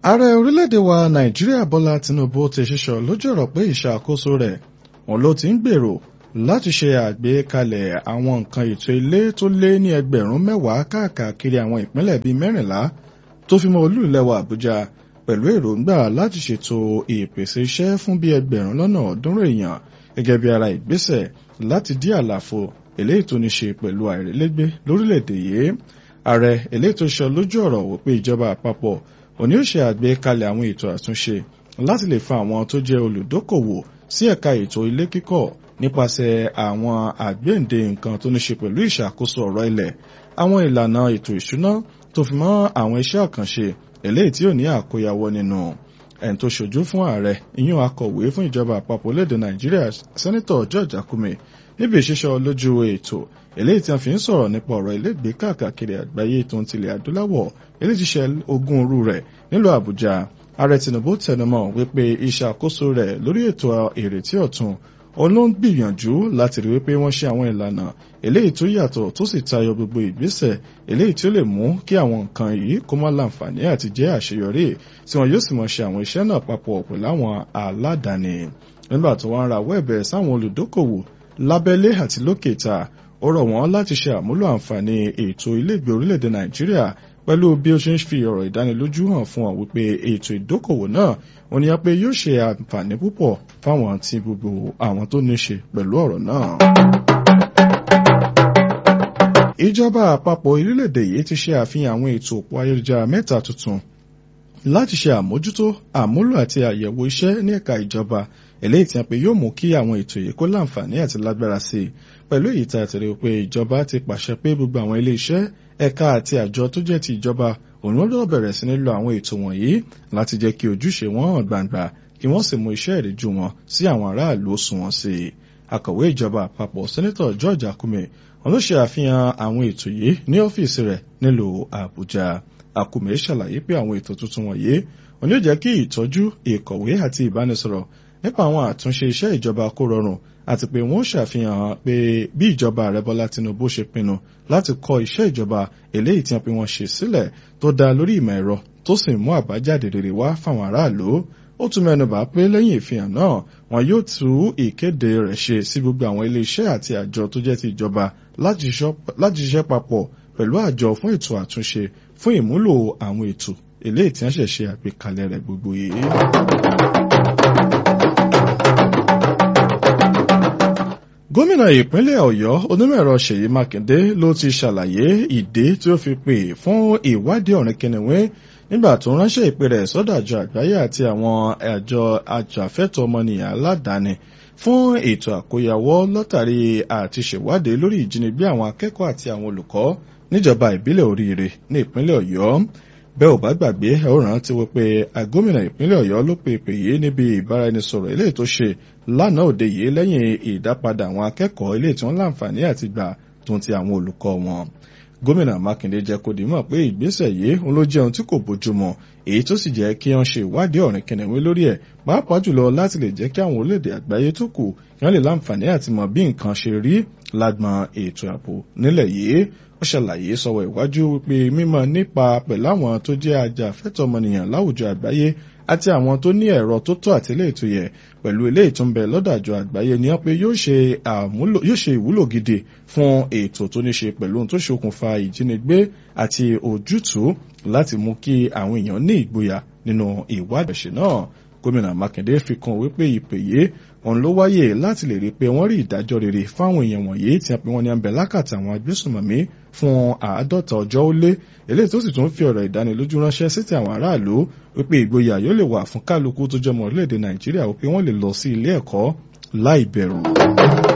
ààrẹ orílẹ̀-èdè wa nàìjíríà bọ́lá tinubu ti ṣíṣọ lójú ọ̀rọ̀ pé ìṣàkóso rẹ̀ òun ló ti ń gbèrò láti ṣe àgbékalẹ̀ àwọn nǹkan ètò ilé tó lé ní ẹgbẹ̀rún mẹ́wàá káàkiri àwọn ìpínlẹ̀ bíi mẹ́rìnlá tó fi mọ́ olú ilẹ̀ wa àbújá pẹ̀lú èròǹgbà láti ṣètò ìpèsè iṣẹ́ fún bíi ẹgbẹ̀rún lọ́nà ọ̀ọ́dúnrún èèyàn gẹ́gẹ́ bí ara ìgbésẹ̀ láti dí àlàfo eléyìí tó ní ṣe pẹ̀lú àìrílégbé lórílẹ̀‐èdè yìí ààrẹ eléyìí tó ṣe lójú ọ̀rọ̀ wò pé ìjọba àpapọ̀ òní ó ṣe àgbékalẹ̀ àwọn ètò àtúnṣe láti lè fa àwọn tó jẹ́ olùdókòwò sí ẹ̀ka ètò ilé kíkọ́ nípasẹ̀ àwọn àgbéǹde nǹkan tó ní ṣe pẹ̀lú ìṣàkóso ọ̀rọ̀ ilẹ̀ àwọn ìlànà ètò ìṣúná tó fi mọ́ àwọn iṣẹ́ àkànṣe eléyìí tí ò ní àkóyawọ́ nínú ẹni tó ṣojú fún ààrẹ ìyún akọ̀wé fún ìjọba àpapọ̀ lédè nàìjíríà sẹ́nitọ̀ george akume níbi ìṣiṣọ́ lójú ètò eléyìí tí a fi ń sọ̀rọ̀ nípa ọ̀rọ̀ ilégbèé káàkiri àgbáyé tó ń tilẹ̀ adúláwọ̀ eléyìí ti ṣe ogún òru rẹ̀ nílùú àbújá ààrẹ tinubu tẹnumọ́ wípé ìṣàkóso rẹ̀ lórí ètò ìrètí ọ̀tun òun ló ń gbìyànjú láti rí wípé wọ́n ṣe àwọn ìlànà eléyìí tó yàtọ̀ tó sì tayọ gbogbo ìgbésẹ̀ eléyìí tí ó lè mú kí àwọn nǹkan yìí kó má láǹfààní àti jẹ́ àṣeyọrí tí wọn yóò sì mọ̀ ṣe àwọn iṣẹ́ náà papọ̀ pẹ̀lú àwọn aládàáni nígbà tó wọ́n ń rawọ́ ẹ̀bẹ̀ sáwọn olùdókòwò lábẹ́lé àti lókè ta ó rọ̀ wọ́n láti ṣe àmúlò àǹfààní ètò ilégbèé orílẹ̀-èdè nàìjíríà pẹ̀lú bí ó ṣe ń fi ọ̀rọ̀ ìdánilójú hàn fún ọ wípé ètò ìdókòwò náà ó ní pé yóò ṣe àǹfààní púpọ̀ fáwọn àti gbogbo àwọn tó ní ṣe pẹ̀lú ọ̀rọ̀ náà. ìjọba àpapọ̀ orílẹ̀-èdè yìí ti ṣe àfihàn àwọn ètò òpó ayélujára mẹ́ta tuntun láti ṣe àmójútó àmúlò àti àyẹ̀wò iṣẹ́ ní ẹ̀ka ìjọba eléyìí tí a pè yóò mú kí àwọn ètò yìí kó láǹfààní àti lágbára sí i pẹ̀lú èyí tá a ti rí pé ìjọba ti pàṣẹ pé gbogbo àwọn ilé iṣẹ́ ẹ̀ka àti àjọ tó jẹ́ ti ìjọba òun ló bẹ̀rẹ̀ sí ní lo àwọn ètò wọ̀nyí láti jẹ́ kí ojúṣe wọn hàn gbangba kí wọ́n sì mú iṣẹ́ ìríjú wọn sí àwọn aráàlú òṣùwọ̀n sí i akọ̀wé ìjọba àpapọ̀ sẹ́nẹ́tọ̀ George Akume wọn ló ṣe àfihàn àwọn ètò yìí ní ọ́fíìsì rẹ̀ nílùú Àbújá Akume ṣàlàyé pé àwọn ètò tuntun wọ̀nyí wọn yóò jẹ́ kí ìtọ́jú ìkọ̀wé àti ìbánisọ̀rọ̀ nípa àwọn àtúnṣe iṣẹ́ ìjọba kó rọrùn àti pé wọ́n ṣàfihàn pé bí ìjọba ààrẹ Bọ́lá Tinubu ṣe pinnu láti kọ́ iṣẹ́ ìjọba eléyìí tí wọ́n pe wọ́n ṣe sílẹ̀ tó dá lórí ìmọ̀ ẹ̀rọ tó sì mú àbájáde rere wá fáwọn aráàlú ó tún mẹ́nubà pé lẹ́yìn ìfihàn náà wọn yóò tú ìkéde rẹ̀ ṣe sí gbogbo àwọn ilé iṣẹ́ àti àjọ tó jẹ́ ti ìjọba láti ṣiṣẹ́ papọ̀ pẹ̀lú àjọ fún ètò àtúnṣe fún ìmúlò àwọn ètò eléyìí tí wọ́n ṣẹ̀ ṣe àgbékalẹ̀ rẹ̀ gbogbo yìí. gómìnà ìpínlẹ̀ ọ̀yọ́ onímọ̀ẹ̀rọ ṣèyí mákindé ló ti ṣàlàyé ìdí tí ó fi pè fún ìwádìí ọ̀rìn kìnìún nígbà tó ránṣẹ́ ìpè rẹ̀ sọ́dọ̀ àjọ àgbáyé àti àwọn àjọ ajàfẹ́tọ̀ọ́ ọmọnìyàn aládàáni fún ètò àkóyawọ́ látàrí àti ṣèwádìí lórí ìjínigbé àwọn akẹ́kọ̀ọ́ àti àwọn olùkọ́ níjọba ìbílẹ̀ oríire ní ìpínlẹ̀ ọ̀yọ́ bẹ́ẹ̀ ò bá gbàgbé ẹ ó rántí wípé gómìnà ìpínlẹ̀ ọ̀yọ́ ló pe ìpè yìí níbi ìbáraẹnisọ̀rọ̀ eléyìí tó ṣe lánàá òde yìí lẹ́yìn ìdápadà àwọn akẹ́kọ̀ọ́ eléyìí tí wọ́n láǹfààní àti gbà tó ti àwọn olùkọ́ wọn gómìnà mákindé jẹ́ kó dìímọ̀ pé ìgbésẹ̀ yìí òun ló jẹ́ ohun tí kò bójúmu èyí tó sì jẹ́ kí wọ́n ṣe ìwádìí ọ̀rìn kìnìún lórí ẹ̀ pàápàá jùlọ láti lè jẹ́ kí àwọn orílẹ̀-èdè àgbáyé tó kù kí wọ́n lè láǹfààní àti mọ̀ bí nǹkan ṣe rí lágbọn ètò ààbò nílẹ̀ yìí ó ṣàlàyé sọ̀wọ́ ìwájú wípé mímọ̀ nípa pẹ̀lú àwọn tó jẹ́ ajàfẹ́tọ̀ọ́ ọmọnìyàn láwùjọ àgbáyé àti àwọn tó ní ẹ̀rọ tó tó àti eléyìí tó yẹ pẹ̀lú eléyìí tó ń bẹ lọ́dọ̀ àjọ àgbáyé ni wọ́n pé yóò ṣe ìwúlò gidi fún ètò tó ní ṣe pẹ̀lú ohun tó ṣokùnfà ìjínigbé àti ojútùú láti mú kí àwọn èèyàn ní ìgboyà nínú ìwádìí ẹ̀ṣẹ̀ náà gómìnà mákindé fi kún wípé ìpè yìí òun ló wáyé láti lè rí i pé wọ́n rí ìdájọ́ rere fáwọn èèyàn wọ̀nyí tí wọ́n pe wọ́n ní abẹ lákàtà àwọn agbésùnmọ̀mí fún àádọ́ta ọjọ́ ó lé eléyìí tó sì tún fi ọ̀rọ̀ ìdánilójú ránṣẹ́ sí ti àwọn aráàlú wípé ìgboyà yóò lè wà fún kálukú tó jọmọ orílẹ̀-èdè nàìjíríà wípé wọ́n lè lọ sí ilé ẹ̀kọ́ láì bẹ̀rù.